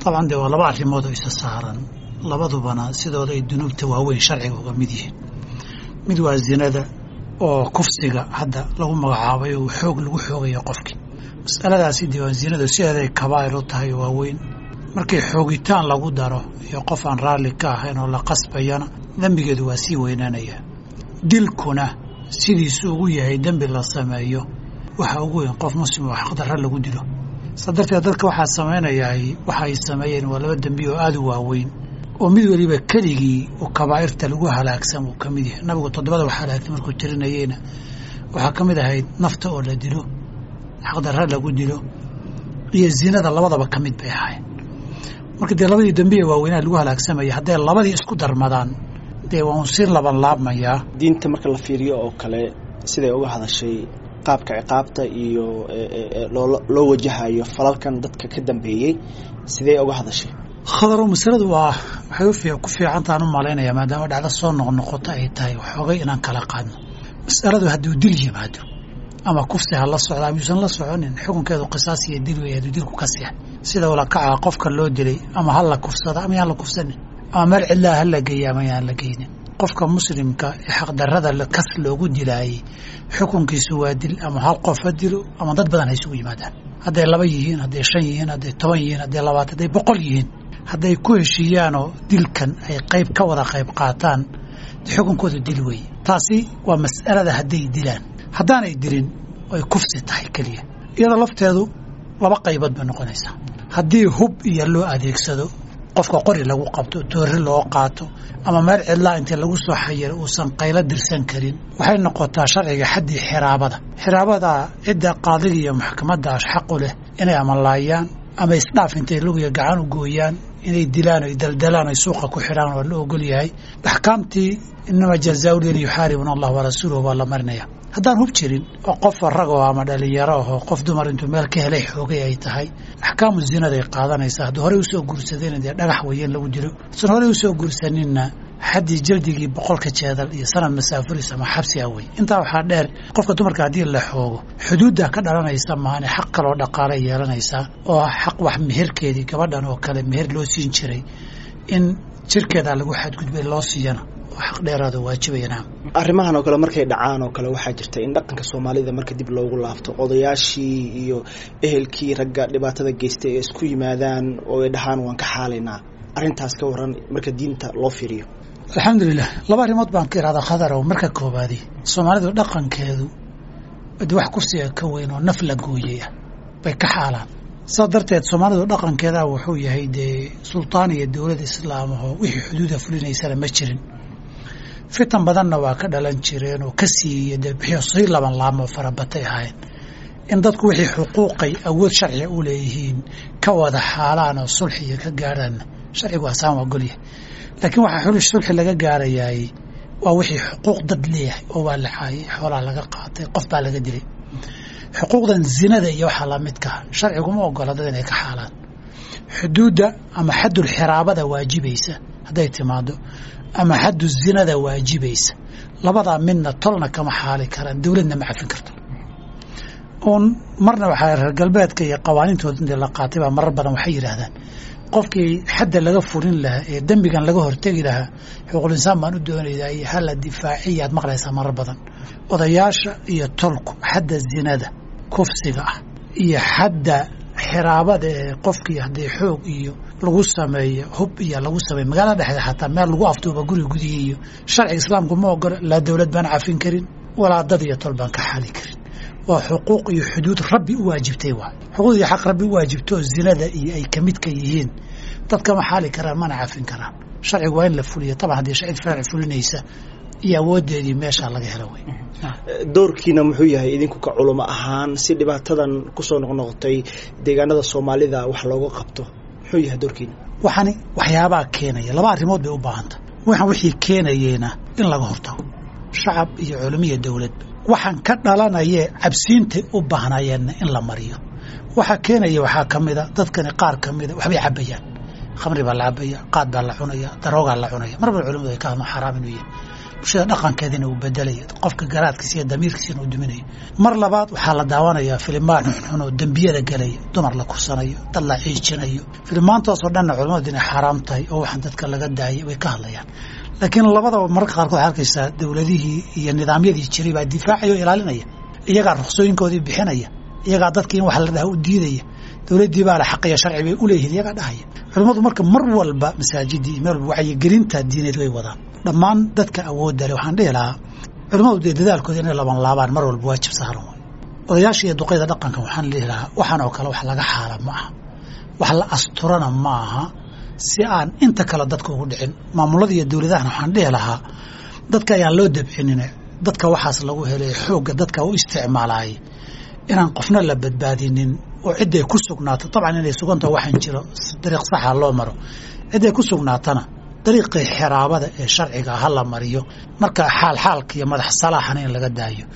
dabcan dee waa laba arrimood oo isa saaran labadubana sidooda ay dunuubta waaweyn sharciga uga mid yihiin mid waa zinada oo kufsiga hadda lagu magacaabay oo xoog lagu xoogayo qofkii masaladaasi dee waa zinadu sideeday kabaa'ir u tahay oo waaweyn markii xoogitaan lagu daro iyo qof aan raalli ka ahayn oo la qasbayana dembigeedu waa sii weynaanaya dilkuna sidiisu ugu yahay dembi la sameeyo waxa ugu weyn qof muslim oo xaqdarra lagu dilo saa darteed dadka waxaa samaynayaa waxa ay sameeyeen waa laba dembi oo aada u waaweyn oo mid weliba keligii oo kabaa'irta lagu halaagsan uu ka mid yahay nabigu toddobada wax halaagtay markuu tirinayeyna waxaa ka mid ahayd nafta oo la dilo xaqdarra lagu dilo iyo zinada labadaba ka mid bay ahayd marka dee labadii dembiye waaweynaa lagu halaagsamaya hadday labadii isku darmadaan dee waa un si laban laabmayaa diinta marka la fiiriyo oo kale siday uga hadashay qaabka ciqaabta iyo loo wajahayo falalkan dadka ka dambeeyey sidee uga hadashay khadaro masaladu waa waxay ku fiicantaan u malaynayaa maadaama dhacdo soo noqnoqoto ay tahay waxoogay inaan kala qaadno masaladu hadduu dil yimaado ama kufsi ha la socda ama yuusan la soconin xukunkeedu qisaas iyo dil wey hadduu dilku ka siya sida ula kaca qofka loo dilay ama ha la kufsada ama yaan la kufsanin ama meel cidlaa ha la geeya ama yaan la geynin qofka muslimka ee xaqdarrada kas loogu dilaayey xukunkiisu waa dil ama hal qof ha dilo ama dad badan ha isugu yimaadaan hadday laba yihiin hadday shan yihiin hadday toban yihiin hadday labaatan hadday boqol yihiin hadday ku heshiiyaanoo dilkan ay qayb ka wada qayb qaataan xukunkooda dil weeye taasi waa mas'alada hadday dilaan haddaanay dilin ay kufsi tahay keliya iyada lafteedu laba qaybood bay noqonaysaa haddii hub iyo loo adeegsado qofka qori lagu qabto toori loo qaato ama meel cidlaa intii lagu soo xayiro uusan qaylo dirsan karin waxay noqotaa sharciga xaddii xiraabada xiraabada cidda qaadiga iyo maxkamadaas xaqu leh inay amalaayaan ama isdhaaf intay lugiya gacan u gooyaan inay dilaan oy daldalaan oy suuqa ku xidhaan waa la ogol yahay axkaamtii inama jazaau lin yuxaaribuna allah warasuuluhu baa la marinaya haddaan hub jirin oo qof ragoo ama dhalinyaro ahoo qof dumar intuu meel ka helay xoogay ay tahay axkaamu zinaday qaadanaysaa hadduu horey usoo guursadayna dee dhagax weeye in lagu dilo hasan horey usoo guursaninna xaddii jaldigii boqolka jeedal iyo sanad masaafuris ama xabsi ah wey intaa waxaa dheer qofka dumarka haddii la xoogo xuduudda ka dhalanaysa maane xaq kaloo dhaqaala yeelanaysaa oo xaq wax meherkeedii gabadhan oo kale meher loo siin jiray in jirkeeda lagu xadgudbay loo siiyana oo xaq dheeraado waajibayana arrimahan oo kale markay dhacaan oo kale waxaa jirta in dhaqanka soomaalida marka dib loogu laabto odayaashii iyo ehelkii ragga dhibaatada geystay ee isku yimaadaan oo ay dhahaan waan ka xaalaynaa arrintaas ka waran marka diinta loo fiiriyo alxamdulilah laba arrimood baan ka ihahdaa khadarow marka koobaadi soomaalidu dhaqankeedu de wax kufsiga ka weyn oo naf la gooyey ah bay ka xaalaan saas darteed soomaalidu dhaqankeeda wuxuu yahay dee sultaan iyo dowlad islaamahoo wixii xuduuda fulinaysana ma jirin fitan badanna waa ka dhalan jireen oo ka siiya dee bixiyo sii laban laamo farabatay ahayn in dadku wixii xuquuqay awood sharciga u leeyihiin ka wada xaalaan oo sulxiga ka gaadhaanna sharcigu asaan waa golyahay laakiin waxaa xuli sulxi laga gaarayaay waa wixii xuquuq dad leeyahay oo waa la caayay xoolaa laga qaatay qof baa laga dilay xuquuqdan zinada iyo waxaa lamidkaa sharciguma ogola dad inay ka xaalaan xuduudda ama xaddul xiraabada waajibaysa hadday timaado ama xaddu zinada waajibaysa labadaa midna tolna kama xaali karaan dowladna ma cafin karto uun marna waxaa reer galbeedka iyo qawaaniintooda intii la qaatay baa marar badan waxay yidhaahdaan qofkii xadda laga furin lahaa ee dembigan laga hortegi lahaa xuquuqul insaan baan u doonaydaa iyo hala difaaciya aad maqlaysaa marar badan odayaasha iyo tolku xadda zinada kufsiga ah iyo xadda xiraabada ee qofkii haddii xoog iyo lagu sameeyo hub iyo lagu sameeyo magaalada dhexdeed xataa meel lagu afduuba guriga gudihii iyo sharciga islaamku ma ogola laa dowlad baan cafin karin walaa dad iyo tol baan ka xali karin waa xuquuq iyo xuduud rabbi u waajibtay waa xuquuq iyo xaq rabbi u waajibto oo zinada iyo ay ka midka yihiin dadka ma xaali karaan mana cafin karaan sharcigu waa in la fuliyo taban haddii cid sharci fulinaysa iyo awoodeedii meeshaa laga helo wey doorkiina muxuu yahay idinku ka culamo ahaan si dhibaatadan kusoo noqnoqotay deegaanada soomaalida wax looga qabto muxuu yahay doorkiina waxani waxyaabaa keenaya laba arrimood bay u baahanta waxaan wixii keenayeena in laga hortago shacab iyo culamo iyo dowladba waxaan ka dhalanayee cabsiintay u baahnayeenna in la mariyo waxaa keenaya waxaa ka mida dadkani qaar ka mida waxbay cabayaan khamri baa la cabaya qaad baa la cunaya daroogaa la cunaya mar bal culimadu ay ka hadlo xaraam inuu yahay bulshada dhaqankeedina uu bedelaya qofka garaadkiisa iyo damiirkiisina uu duminayo mar labaad waxaa la daawanayaa filimaan xunxun oo dembiyada gelaya dumar la kursanayo dad la ciijinayo filimaantaasoo dhanna culamadu inay xaaraam tahay oo waxaan dadka laga daayay way ka hadlayaan laakiin labadaba mararka qaarkood waxaa arkaysaa dowladihii iyo nidaamyadii jiray baa difaacaya oo ilaalinaya iyagaa ruksooyinkoodii bixinaya iyagaa dadkii in wax la dhaha u diidaya dowladdii baa le xaqiyo sharci bay u leeyihiin iyagaa dhahaya culimmadu marka mar walba masaajidii iyo meel walba wacyigelinta diineed way wadaan dhammaan dadka awoodda leh waxaan dhihi lahaa culimmadu dee dadaalkooda inay laban laabaan mar walba waajib saaran way odayaasha iyo duqayda dhaqanka waxaan dhihi lahaa waxaan oo kale wax laga xaala ma aha wax la asturana ma aha si aan inta kale dadka ugu dhicin maamulada iyo dowladahana waxaan dhihi lahaa dadka ayaan loo dabcinine dadka waxaas lagu helay xoogga dadka u isticmaalaayay inaan qofna la badbaadinin oo cidday ku sugnaato dabcan inay sugantaho waxaan jiro dariiq saxa loo maro cidday ku sugnaatana dariiqii xiraabada ee sharciga ha la mariyo marka xaal xaalka iyo madax salaaxana in laga daayo